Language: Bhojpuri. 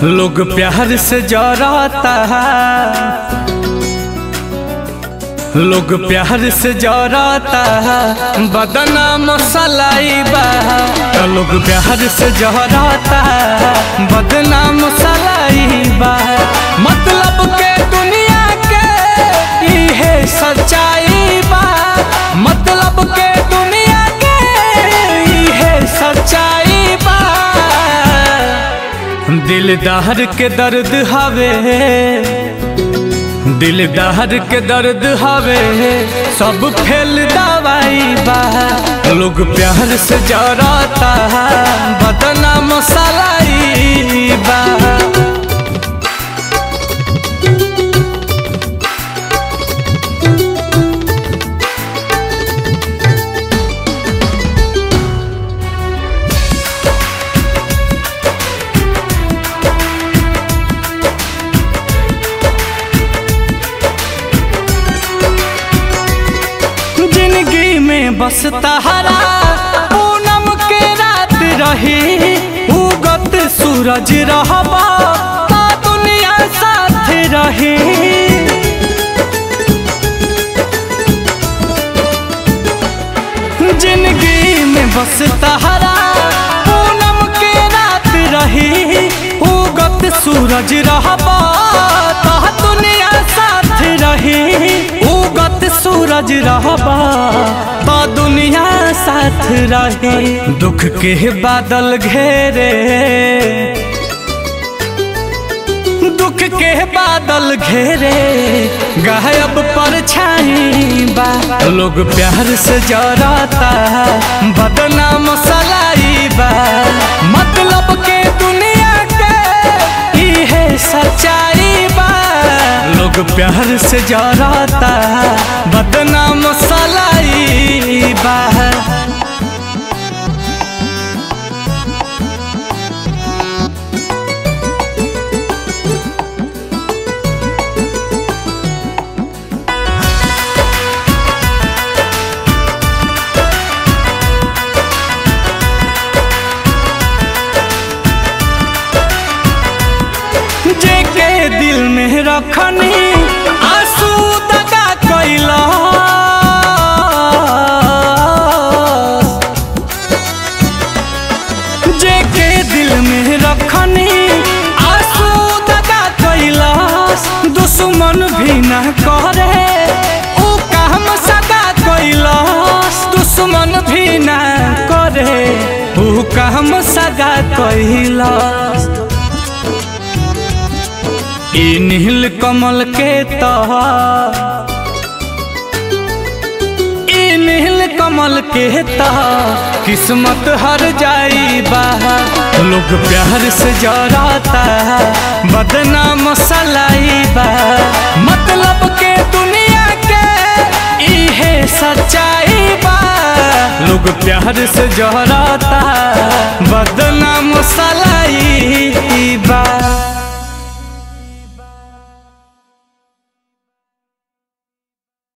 लोग प्यार से जराता है लोग प्यार से जराता है बदना मसलाई बा लोग प्यार से जराता है बदना मसलाई बा मतलब के दुनिया के इहे सच्चाई बा मतलब के दुनिया के इहे सच्चाई बा दिलदार के दर्द हवे दिलदार के दर्द हवे सब फेल दवाई बा लोग प्यार से जराता है बदना मसलाई बा जिंदगी में बस तहरा पूनम के रात रही उगत सूरज रहबा ता दुनिया साथ रही जिंदगी में बस तहरा पूनम के रात रही उगत सूरज रहबा ता दुनिया साथ रही उगत सूरज रहबा तो दुनिया साथ रहे दुख के बादल घेरे दुख के बादल घेरे गायब परछाई बा लोग प्यार से जराता है बदनाम सलाई बा मतलब के दुनिया के इहे सच्चाई बा लोग प्यार से जराता है बदनाम सलाई बा जेके दिल में रखनी आंसू दगा कैला जेके दिल में रखनी आंसू दगा कैला दुश्मन भी न करे ऊ काम सगा कैला दुश्मन भी न करे ऊ काम सगा कैला ई नील कमल के तह ई नील कमल के तह किस्मत हर जाई बा लोग प्यार से जराता है बदनाम सलाई बा मतलब के दुनिया के इहे सच्चाई बा लोग प्यार से जराता है बदनाम